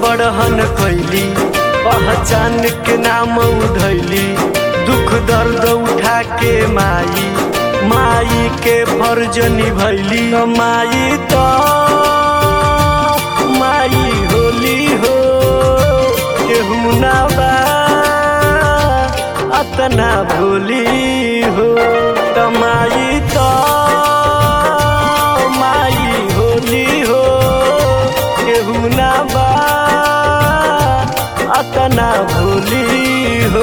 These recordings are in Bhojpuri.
बड़हन कैली पहचान के नाम उधैली दुख दर्द उठा के माई माई के फर्ज निभैली माई तो माई होली हो केहू ना बा अतना भोली हो कमाई तो माई होली हो केहू ना बा अतना भोली हो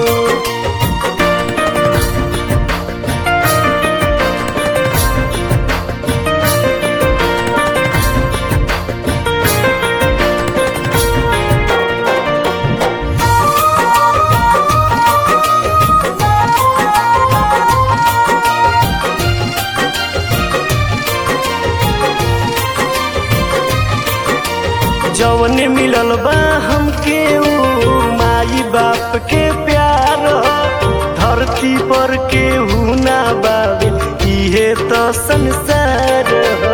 जौन मिलल बा हमके ऊ माई बाप के प्यार धरती पर केहू ना बाबे इहे तो संसार ह।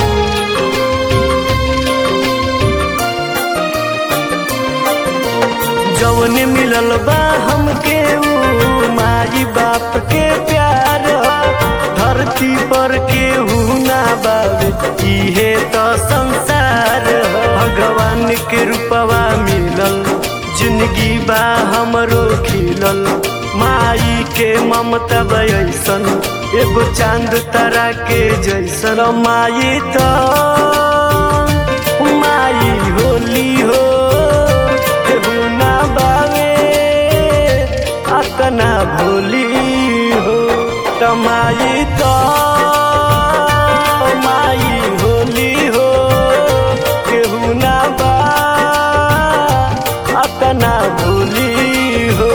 जौन मिलल बा हमके ऊ माई बाप के प्यार धरती पर केहू ना बाबे इहे तो संसार ह। भगवान के रूपवा मिलल जिंदगी बा हमरो खिलल माई के ममता बैसन एगो चांद तारा के जैसन माई तो माई होली हो केहू ना बावे अतना भोली हो कमाई तो माई होली हो केहू ना बा अतना भोली हो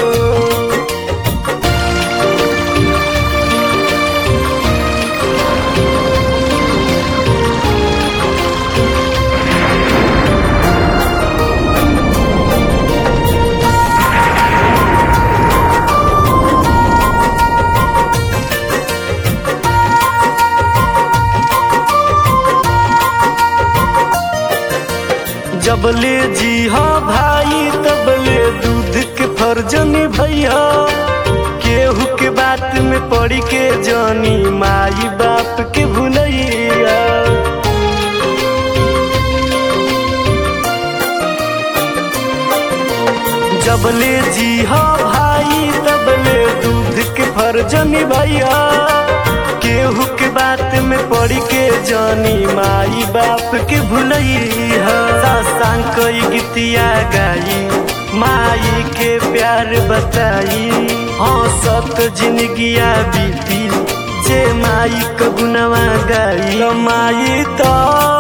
जबले जी हाँ भाई तबले दूध के फर्ज भैया केहू के बात में पड़ी के जानी माई बाप के भुलैया जबले जी हाँ भाई तबले दूध के फर्ज भैया केहू के बात में पड़ी के जानी माई बाप के भुलैया सासांग कई गीतिया गाई माई के प्यार बताई हाँ सत जिंदगिया बीती जे माई कगुनवा गाई माई तो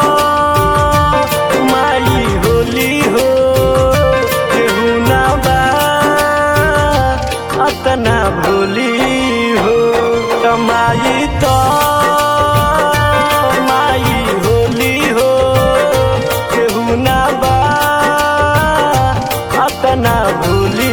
माई होली हो केहू ना बा अतना भोली हो कमाई तो माई होली हो केहू ना बा अतना भोली